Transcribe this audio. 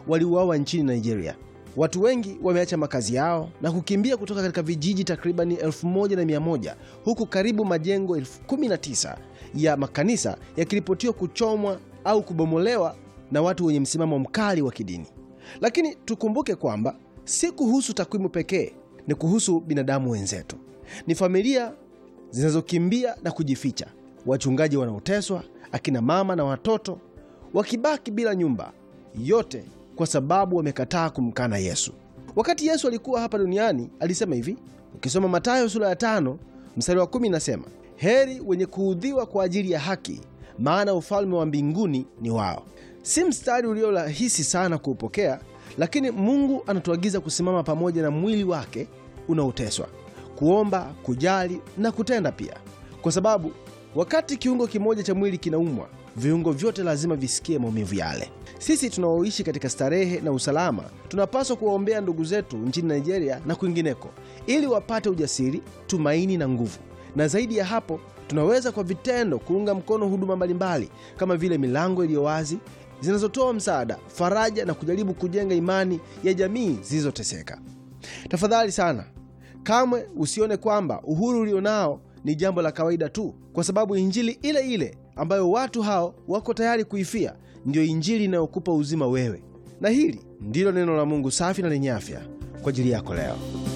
waliuawa nchini Nigeria. Watu wengi wameacha makazi yao na kukimbia kutoka katika vijiji takribani 1100 huku karibu majengo 19 ya makanisa yakiripotiwa kuchomwa au kubomolewa na watu wenye msimamo mkali wa kidini. Lakini tukumbuke kwamba si kuhusu takwimu pekee, ni kuhusu binadamu wenzetu. Ni familia zinazokimbia na kujificha, wachungaji wanaoteswa, akina mama na watoto wakibaki bila nyumba, yote kwa sababu wamekataa kumkana Yesu. Wakati Yesu alikuwa hapa duniani alisema hivi, ukisoma Mathayo sura ya tano mstari wa kumi inasema, heri wenye kuudhiwa kwa ajili ya haki, maana ufalme wa mbinguni ni wao. Si mstari ulio rahisi sana kuupokea, lakini Mungu anatuagiza kusimama pamoja na mwili wake unaoteswa, kuomba, kujali na kutenda pia, kwa sababu wakati kiungo kimoja cha mwili kinaumwa, viungo vyote lazima visikie maumivu yale. Sisi tunaoishi katika starehe na usalama tunapaswa kuwaombea ndugu zetu nchini Nigeria na kwingineko, ili wapate ujasiri, tumaini na nguvu. Na zaidi ya hapo, tunaweza kwa vitendo kuunga mkono huduma mbalimbali kama vile milango iliyo wazi zinazotoa msaada, faraja na kujaribu kujenga imani ya jamii zilizoteseka. Tafadhali sana, kamwe usione kwamba uhuru ulionao ni jambo la kawaida tu, kwa sababu injili ile ile ambayo watu hao wako tayari kuifia ndiyo injili inayokupa uzima wewe. Na hili ndilo neno la Mungu safi na lenye afya kwa ajili yako leo.